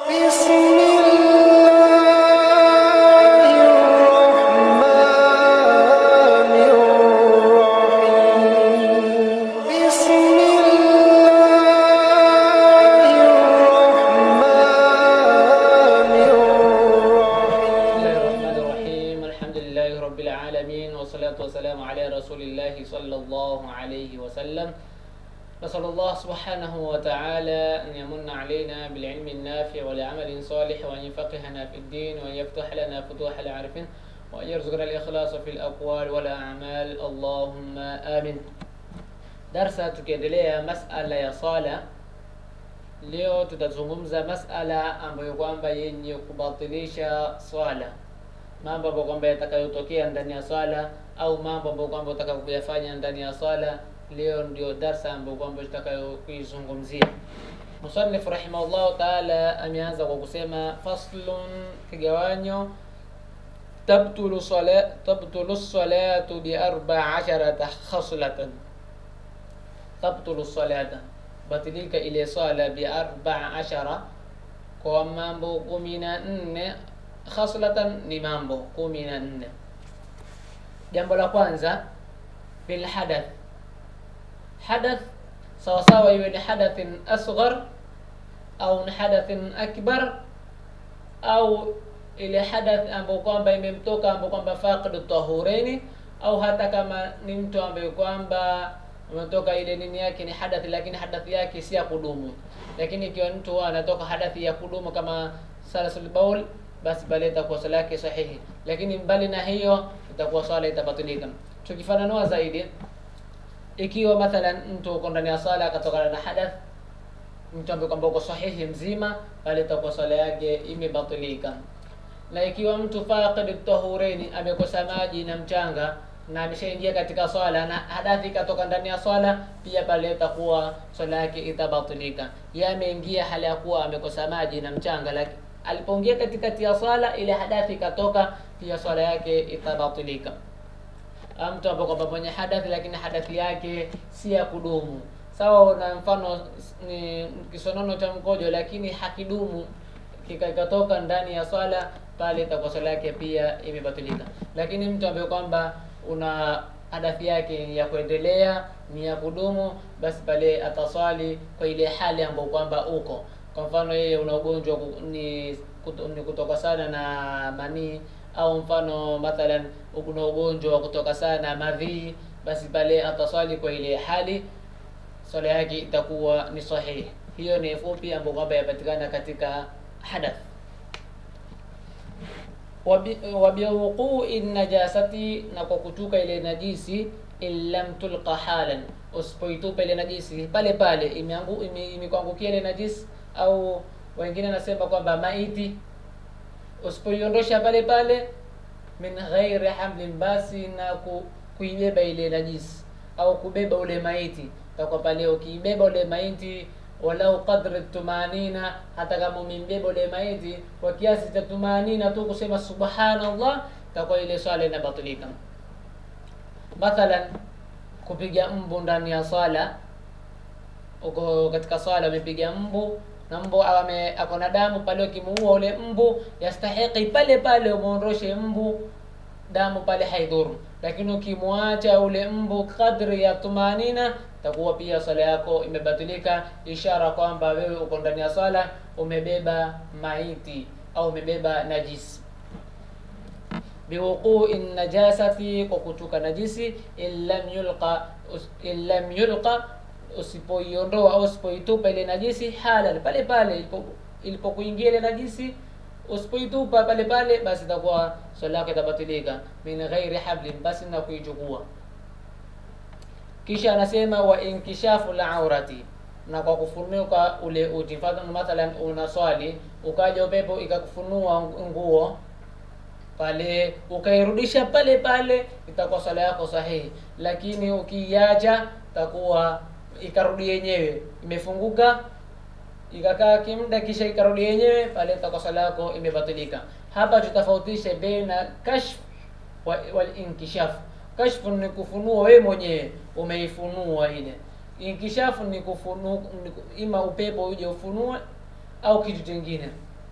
بسم الله الرحمن الرحيم بسم الله الرحمن بسم الله الرحيم الرحمن الرحيم الحمد لله رب العالمين والصلاة والسلام على رسول الله صلى الله عليه وسلم نسأل الله سبحانه وتعالى أن يمن علينا بالعلم النافع والعمل صالح وأن يفقهنا في الدين وأن يفتح لنا فتوح العارفين وأن يرزقنا الإخلاص في الأقوال والأعمال اللهم آمين درس tukiendelea masala ya sala leo tutazungumza masala ambayo kwamba yenye kubatilisha swala mambo ambayo kwamba yatakayotokea ndani ya swala au mambo ambayo kwamba utaka kuyafanya ndani ya swala leo ndio darsa ambayo kwamba tutakayokuizungumzia musannif rahimahullahu taala ameanza kwa kusema faslun kigawanyo tabtulu sala tabtulu salatu bi arba asharata khaslatan tabtulu salata batilika ile swala bi arba ashara kwa mambo kumi na nne khaslatan ni mambo kumi na nne jambo la kwanza bil hadath hadath sawasawa iwe ni hadathin asghar au ni hadathin akbar au ile hadath ambayo kwamba imemtoka ambayo kwamba faqidu tahureni au hata kama ni mtu ambaye kwamba umetoka ile nini yake ni hadathi lakini hadathi yake si ya kudumu lakini ikiwa mtu anatoka hadathi ya kudumu kama salasul baul basi pale itakuwa swala yake sahihi lakini mbali na hiyo itakuwa swala itabatilika tukifananua zaidi ikiwa mathalan mtu uko ndani ya swala akatokana na hadath mtu ambaye kwamba uko sahihi mzima pale itakuwa swala yake imebatilika na ikiwa mtu faqid tahureni amekosa maji na mchanga na ameshaingia katika swala na hadathi ikatoka ndani ya swala pia pale itakuwa swala yake itabatilika yeye ameingia hali ya kuwa amekosa maji na mchanga lakini alipoingia katikati ya swala ile hadathi ikatoka pia swala yake itabatilika Ama mtu ambaye kwamba mwenye hadathi lakini hadathi yake si ya kudumu sawa na mfano ni kisonono cha mkojo lakini hakidumu kika- ikatoka ndani ya swala pale itakuwa swala yake pia imebatilika lakini mtu ambaye kwamba una hadathi yake ni ya kuendelea ni ya kudumu basi pale ataswali kwa ile hali ambayo kwamba uko kwa mfano yeye una ugonjwa ku- ni, kuto, ni kutoka sana na manii au mfano mathalan una ugonjwa wa kutoka sana madhii basi pale ataswali kwa ile hali swala yake itakuwa ni sahihi hiyo ni fupi ambayo kwamba yapatikana katika hadath Wabi- wabiwuqui najasati na kwa kutuka ile najisi in lam tulqa halan usipoitupa ile najisi pale pale imeangu- ime- imekuangukia ile najisi au wengine nasema kwamba maiti usipoiondosha pale pale min ghairi hamlin basi na ku, kuibeba ile najisi au kubeba ule maiti takuwa pale ukiibeba ule maiti walau qadri tumanina hata kama umembeba ule maiti kwa kiasi cha tumanina tu kusema subhanallah takuwa ile swala inabatilika mathalan kupiga mbu ndani ya swala uko katika swala umepiga mbu na mbu ame ako na damu pale ukimuua ule mbu yastahiki pale pale umuondoshe mbu damu pale haidhuru lakini ukimwacha ule mbu kadri ya tumanina takuwa pia swala yako imebatilika ishara kwamba wewe uko ndani ya swala umebeba maiti au umebeba najisi biwuqui najasati kwa kutuka najisi in lam yulqa us- in lam yulqa usipoiondoa au usipoitupa ile najisi halal pale pale ilipo- ilipokuingia ile najisi usipoitupa pale pale basi itakuwa swala yako itabatilika min ghairi hablin basi na kuichukua kisha anasema wa inkishafu la aurati na kwa kufunuka ule uti Mfano mathalan unaswali ukaja upepo ikakufunua nguo pale ukairudisha pale pale itakuwa swala yako sahihi lakini ukiiacha itakuwa ikarudi yenyewe imefunguka ikakaa kimda kisha ikarudi yenyewe pale itakuwa swala yako imebatilika hapa tutafautishe baina kashf wa- wal inkishaf kashfu ni kufunua wewe mwenyewe umeifunua ile inkishafu ni kufunu ni ku- ima upepo uje ufunue au kitu kingine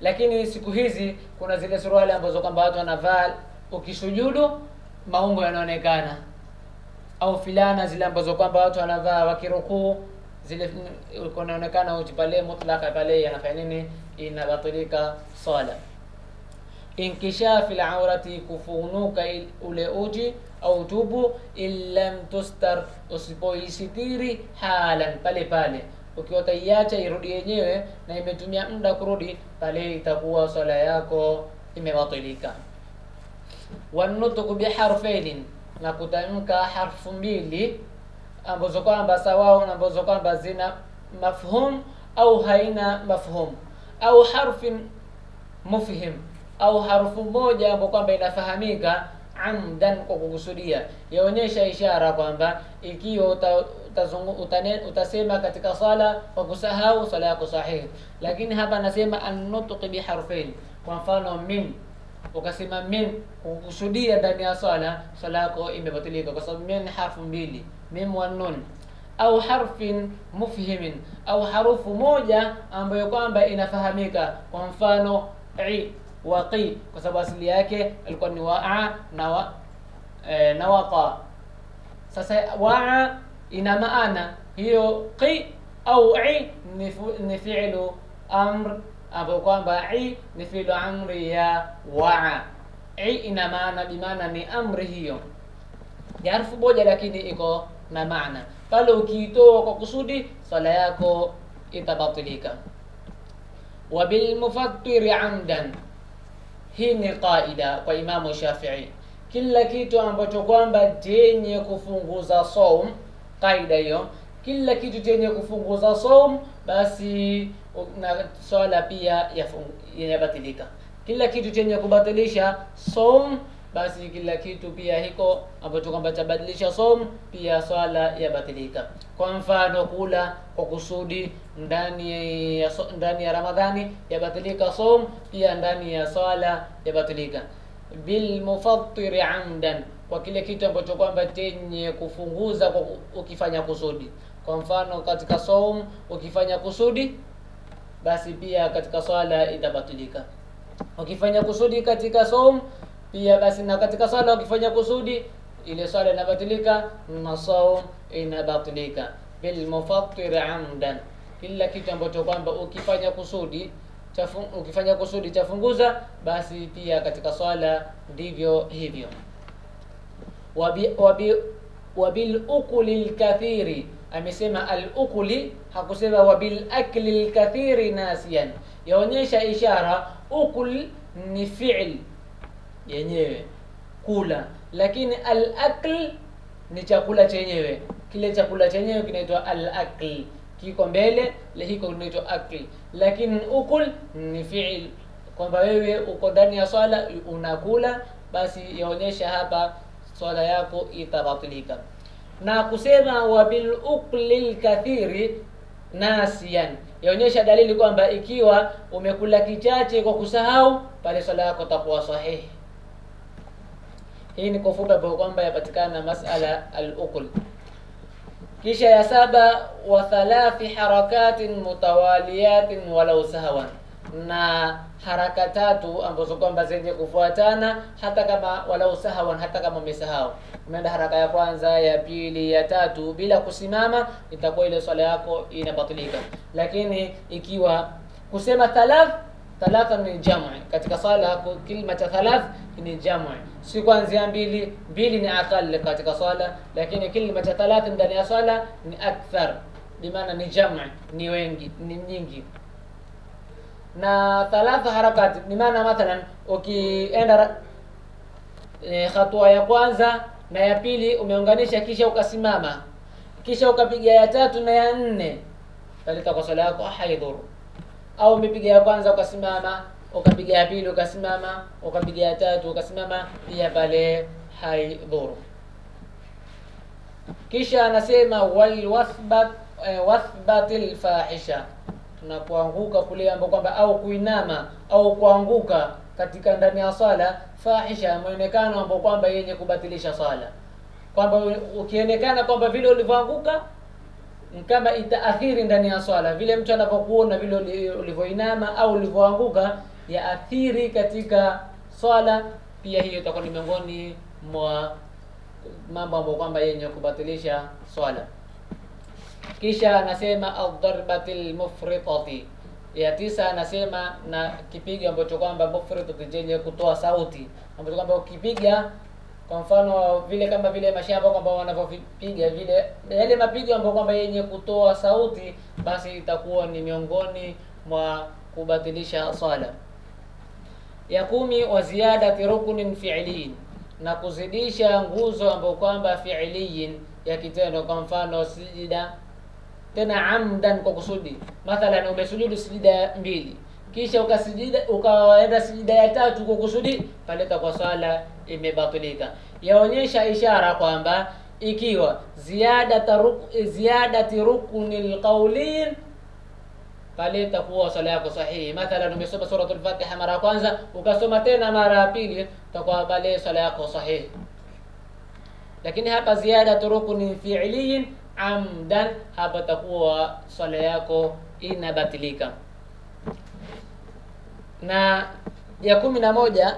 lakini siku hizi kuna zile suruali ambazo kwamba watu wanavaa ukisujudu maungo yanaonekana au filana zile ambazo kwamba watu wanavaa wakirukuu zile kunaonekana uchi pale mutlaka pale yanafanya nini inabatilika sala inkishafi laurati kufunuka il- ule uji au tubu in lam tustar usipoisitiri halan pale pale ukiwa utaiacha irudi yenyewe na imetumia muda kurudi pale itakuwa swala yako imebatilika wanutuku biharfainin na kutamka harfu mbili ambazo kwamba sawao na ambazo kwamba zina mafhum au haina mafhum au harfin mufhim au harufu moja ambayo kwamba inafahamika amdan kwa kukusudia yaonyesha ishara kwamba ikiwa uta, utazungu, utane, utasema katika sala kwa kusahau sala yako sahihi lakini hapa anasema annutqi biharfain kwa mfano min ukasema min kukusudia ndani ya swala swala yako imebatilika kwa sababu min harfu mbili mim wa nun au harfin mufhimin au harufu moja ambayo kwamba inafahamika kwa mfano i wa qi kwa sababu asili yake ilikuwa ni waa na wa, e, na waqa sasa waa ina maana hiyo qi au i ni, fu- ni fi'lu amr ambayo kwamba i ni fi'lu amri ya waa i ina maana bimaana ni amri hiyo ni harfu moja lakini iko na maana pale ukiitoa kwa kusudi swala yako itabatilika wabilmufattiri amdan hii ni qaida kwa imamu shafii kila kitu ambacho kwamba chenye kufunguza saum qaida hiyo kila kitu chenye kufunguza saum basi na swala pia yafung- inabatilika kila kitu chenye kubatilisha saum basi kila kitu pia hiko ambacho kwamba chabadilisha som pia swala yabatilika kwa mfano kula kwa kusudi ndani ya so, ndani ya ramadhani yabatilika som pia ndani ya swala yabatilika bilmufattiri amdan kwa kile kitu ambacho kwamba chenye kufunguza kwa ku- ukifanya kusudi kwa mfano katika som ukifanya kusudi basi pia katika swala itabatilika ukifanya kusudi katika som pia basi na katika swala ukifanya kusudi ile swala inabatilika na saum inabatilika bilmufattir amdan kila kitu ambacho kwamba ukifanya kusudi chafu, ukifanya kusudi chafunguza basi pia katika swala ndivyo hivyo wabi, wabi, wabil ukuli lkathiri amesema al ukuli hakusema wabil akli lkathiri nasiyan yaonyesha ishara ukul ni fi'l yenyewe kula lakini al akl ni chakula chenyewe kile chakula chenyewe kinaitwa al akl kiko mbele le hiko kinaitwa akl lakini ukul ni fi'l kwamba wewe uko ndani ya swala unakula basi yaonyesha hapa swala yako itabatilika na kusema wabil ukli lkathiri nasiyan yaonyesha dalili kwamba ikiwa umekula kichache kwa kusahau pale swala yako takuwa sahihi hii ni kwa ufupi ambayo kwamba yapatikana masala al-ukul kisha ya saba wa thalathi harakatin mutawaliyatin walau sahwan na haraka tatu ambazo kwamba zenye kufuatana hata kama walau sahwan hata kama umesahau umeenda haraka ya kwanza ya pili ya tatu bila kusimama itakuwa ile swala yako inabatilika lakini ikiwa kusema thalath thalatha ni jam'i katika sala ku- kilima cha thalath ni jam'i si kuanzia mbili mbili ni aqal katika sala lakini kilima cha thalath ndani ya sala ni akthar bimaana ni jam'i ni wengi ni nyingi na thalatha harakati bimaana mathalan ukienda ra- e, hatua ya kwanza na ya pili umeunganisha kisha ukasimama kisha ukapiga ya tatu na ya nne talita kwa sala yako haidhuru au umepiga ya kwanza ukasimama ukapiga ya pili ukasimama ukapiga ya tatu ukasimama pia pale haidhuru kisha anasema walwathbat eh, wathbatil fahisha tunapoanguka kule ambao kwamba au kuinama au kuanguka katika ndani ya swala fahisha mwonekano ambao kwamba yenye kubatilisha swala kwamba ukionekana kwamba vile ulivyoanguka ni kama itaathiri ndani ya swala vile mtu anavyokuona vile uli- ulivyoinama au ulivyoanguka yaathiri katika swala pia hiyo itakuwa ni miongoni mwa mambo ambayo kwamba yenye kubatilisha swala kisha anasema aldarbati lmufritati ya tisa anasema na kipigo ambacho kwamba mufritati chenye kutoa sauti ambacho kwamba ukipiga kwa mfano vile kama vile mashamba kwamba wanavyopiga vile yale mapigo ambayo kwamba yenye kutoa sauti basi itakuwa ni miongoni mwa kubatilisha swala ya kumi wa ziyadati ruknin fi'liyin na kuzidisha nguzo ambayo kwamba fi'liyin ya kitendo kwa mfano sijida tena amdan kwa kusudi mathalan umesujudu sijida mbili kisha ukasijida ukaenda sijida ya tatu kwa kusudi paleta kwa swala imebatilika yaonyesha ishara kwamba ikiwa ziyadata ruk, ziyadati ruknil qawliyin pale itakuwa swala yako sahihi mathalan umesoma suratul fatiha mara ya kwanza ukasoma tena mara ya pili itakuwa pale swala yako sahihi lakini hapa ziyadatu ruknin fi'liyin amdan hapa takuwa swala yako inabatilika na ya kumi na moja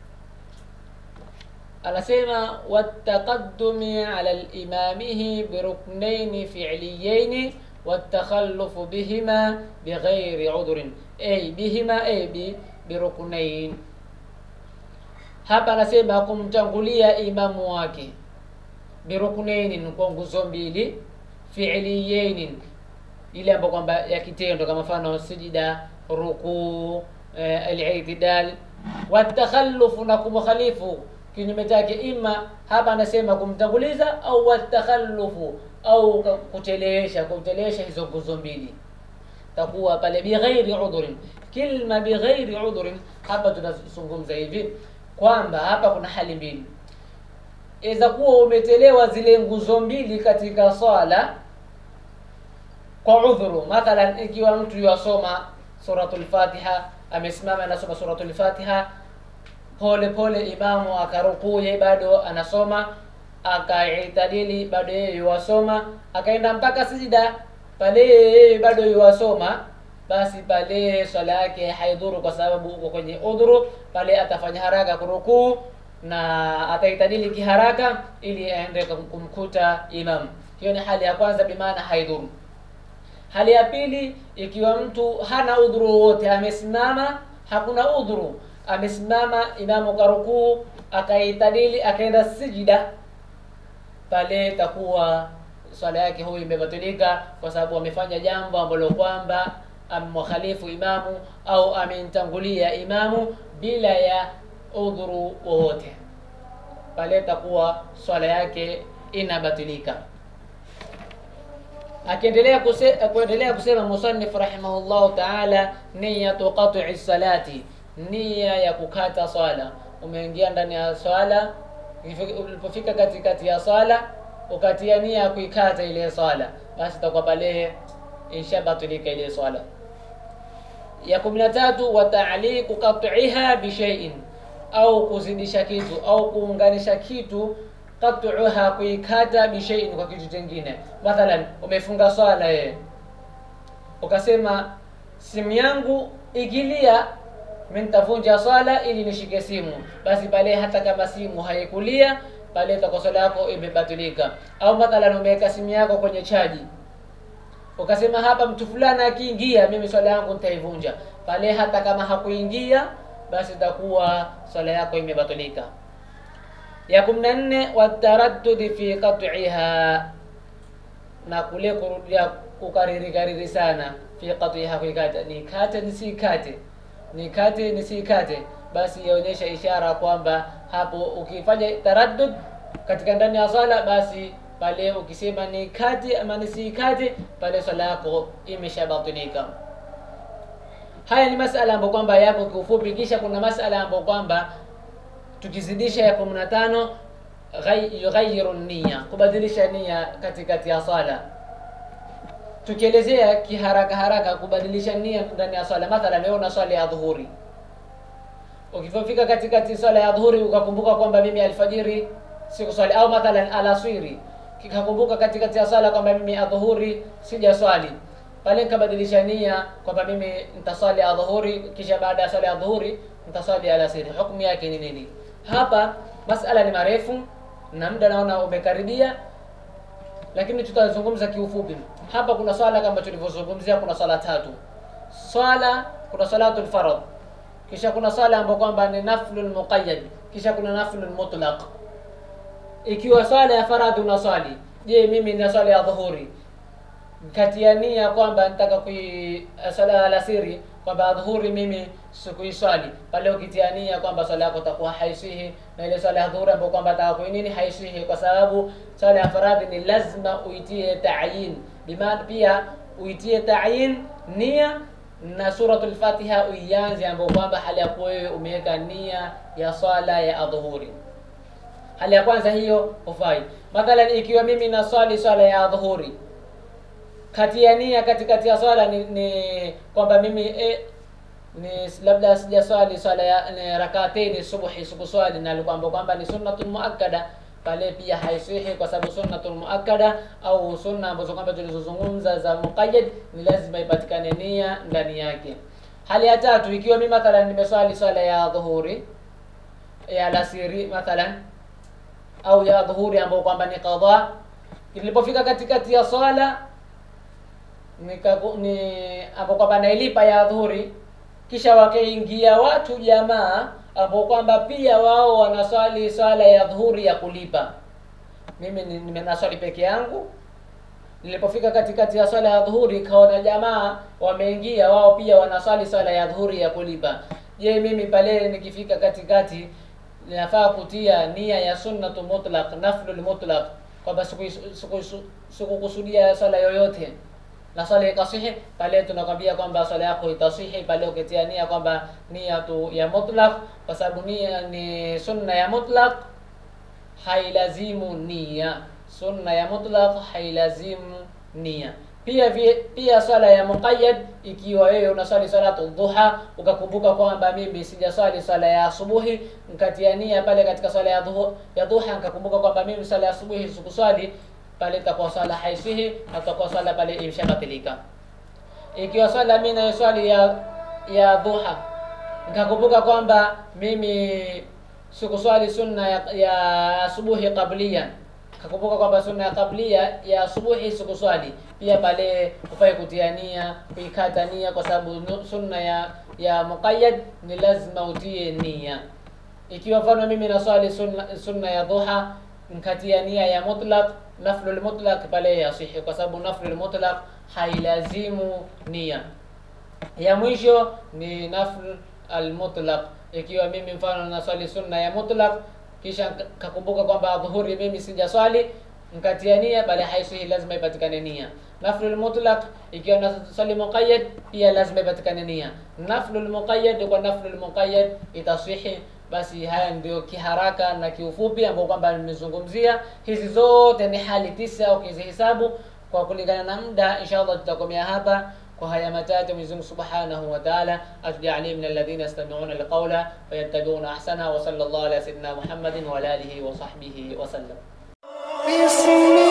anasema wataqaddumi ala limamihi biruknaini fi'liyaini watakhallufu bihima bighairi udhrin ay bihima ay bi biruknain hapa anasema kumtangulia imamu wake biruknainin kwa nguzo mbili fi'liyainin ile ambayo kwamba ya kitendo kama mfano sijida rukuu eh, al-i'tidal watakhallufu na kumkhalifu kinyume chake ima hapa anasema kumtanguliza au watakhallufu au kuchelewesha kuchelewesha hizo nguzo mbili takuwa pale bighairi udhurin kilma bighairi udhurin hapa tunazungumza hivi kwamba hapa kuna hali mbili iza kuwa umetelewa zile nguzo mbili katika swala kwa udhuru mathalan ikiwa mtu yasoma suratul fatiha amesimama anasoma suratul fatiha pole pole imamu akarukuye bado anasoma akaitadili bado yeye yuwasoma akaenda mpaka sijida pale yeye bado yuwasoma basi pale swala yake haidhuru kwa sababu uko kwenye udhuru pale atafanya haraka kurukuu na ataitadili kiharaka ili aende kumkuta imam hiyo ni hali ya kwanza bimaana haidhuru hali ya pili ikiwa mtu hana udhuru wowote amesimama hakuna udhuru amesimama imamu karukuu akaitadili akaenda sijida pale itakuwa swala yake huyu imebatilika kwa sababu amefanya jambo ambalo kwamba amemkhalifu imamu au amemtangulia imamu bila ya udhuru wowote pale itakuwa swala yake inabatilika akiendelea kuse, kuendelea kusema musannif rahimahullahu taala niyatu qat'i salati nia ya kukata swala umeingia ndani ya swala ulipofika katikati ya swala ukatia nia ya kuikata ile swala basi itakuwa pale inshabatilika ile swala ya kumi na tatu wataliku qat'iha bishaiin au kuzidisha kitu au kuunganisha kitu qat'uha kuikata bishaiin kwa kitu kingine mathalan umefunga swala yeye ukasema simu yangu ikilia mimi nitavunja swala ili nishike simu basi pale hata kama simu haikulia pale itakuwa swala yako imebatilika au mathalan umeweka simu yako kwenye chaji ukasema hapa mtu fulani akiingia mimi swala yangu nitaivunja pale hata kama hakuingia basi itakuwa swala yako imebatilika ya kumi na nne wataraddudi fi qat'iha na kule kurudia kukariri kariri sana fi qat'iha kuikata nikate nisikate nikate nisikate basi yaonyesha ishara kwamba hapo ukifanya taraddud katika ndani ya swala basi pale ukisema nikate ama nisikate pale swala yako imeshabatilika haya ni masala ambayo kwamba yapo kiufupi kisha kuna masala ambayo kwamba tukizidisha ya kumi na tano yughayiru nia kubadilisha nia katikati ya swala tukielezea kiharaka haraka kubadilisha nia ndani ya swala mathalan leo na swala ya dhuhuri ukifika katikati swala ya dhuhuri ukakumbuka kwamba mimi alfajiri sikuswali au mathalan alaswiri kikakumbuka katikati ya swala kwamba mimi adhuhuri sijaswali pale nikabadilisha nia kwamba mimi nitaswali adhuhuri kisha baada ya swala ya dhuhuri nitaswali alasiri hukumu yake ni nini hapa masala ni marefu na muda naona umekaribia lakini tutazungumza kiufupi hapa kuna swala kama tulivyozungumzia kuna swala tatu swala kuna salatul farad kisha kuna swala ambayo kwamba ni naflul muqayyad kisha kuna naflul mutlaq ikiwa swala ya faradhi unaswali je mimi nina swala ya dhuhuri kati ya nia kwamba nataka kui swala ya alasiri kwamba dhuhuri mimi sikuiswali pale ukitia nia kwamba swala yako itakuwa haisihi na ile swala ya dhuhuri ambayo kwamba nataka kui nini haisihi kwa sababu swala ya faradhi ni lazima uitie ta'yin bimaana pia uitie ta'yin nia na suratul fatiha uianze ambayo kwamba hali ya kuwa wewe umeweka nia ya swala ya adhuhuri hali ya kwanza hiyo hufai mathalan ikiwa mimi naswali swala ya dhuhuri kati ya nia katikati ya swala ni, ni kwamba mimi eh, ni labda sijaswali swala ya ni rakateni subuhi sikuswali na kwamba kwamba ni sunnatul muakkada pale pia haisihi kwa sababu sunnatul muakkada au sunna ambazo kwamba tulizozungumza za muqayyad ni lazima ipatikane nia ndani yake hali ya tatu ikiwa mimi mathalan nimeswali swala ya dhuhuri ya alasiri mathalan au ya dhuhuri ambayo kwamba ni qadha nilipofika katikati ya swala nikaku- ni ambao kwamba nailipa ya dhuhuri kisha wakaingia watu jamaa ambao kwamba pia wao wanaswali swala ya dhuhuri ya kulipa mimi ni- nimenaswali peke yangu nilipofika katikati ya swala ya dhuhuri kaona jamaa wameingia wao pia wanaswali swala ya dhuhuri ya kulipa je mimi pale nikifika katikati nafaa kutia nia ya sunnatu mutlaq naflul mutlaq kwamba siku- siku- sikukusudia swala yoyote na swala ikasihi pale tunakwambia kwamba swala yako itasihi pale ukitia nia kwamba nia tu ya mutlaq kwa sababu nia ni sunna ya mutlaq hailazimu nia sunna ya mutlaq hailazimu nia pia vi, pia swala ya muqayyad ikiwa wewe unaswali salatu dhuha ukakumbuka kwamba mimi sijaswali swala ya asubuhi nkatia nia pale katika swala ya dhuha ya dhuha nikakumbuka kwamba mimi swala ya asubuhi sikuswali pale itakuwa swala haisihi na itakuwa swala pale imshabatilika ikiwa swala mimi naiswali ya ya dhuha nikakumbuka kwamba mimi sikuswali sunna ya, ya asubuhi qablia kakumbuka kwamba sunna ya qablia ya asubuhi sikuswali pia pale ufai kutia nia kuikata nia kwa sababu nu- sunna ya ya muqayyad ni lazima utie nia ikiwa mfano mimi naswali sunna, sunna ya dhuha nkatia nia ya mutlaq naflul mutlaq pale yasihi kwa sababu naflul mutlaq hailazimu nia ya mwisho ni nafl almutlaq ikiwa mimi mfano naswali sunna ya mutlaq kisha nka- kakumbuka kwamba dhuhuri mimi sijaswali nkatia nia bali haisihi lazima ipatikane nia naflul mutlaq ikiwa naswali muqayyad pia lazima ipatikane nia naflul muqayyad kwa naflul muqayyad itasihi basi haya ndio kiharaka na kiufupi ambao kwamba nimezungumzia hizi zote ni hali tisa ukizihesabu kwa kulingana na muda inshallah tutakomea hapa kwa haya matatu Mwenyezi Mungu Subhanahu wa Ta'ala atujalie min alladhina yastami'una alqawla fayattabi'una ahsana wa sallallahu ala sayyidina Muhammadin wa ala alihi wa sahbihi wa sallam بسم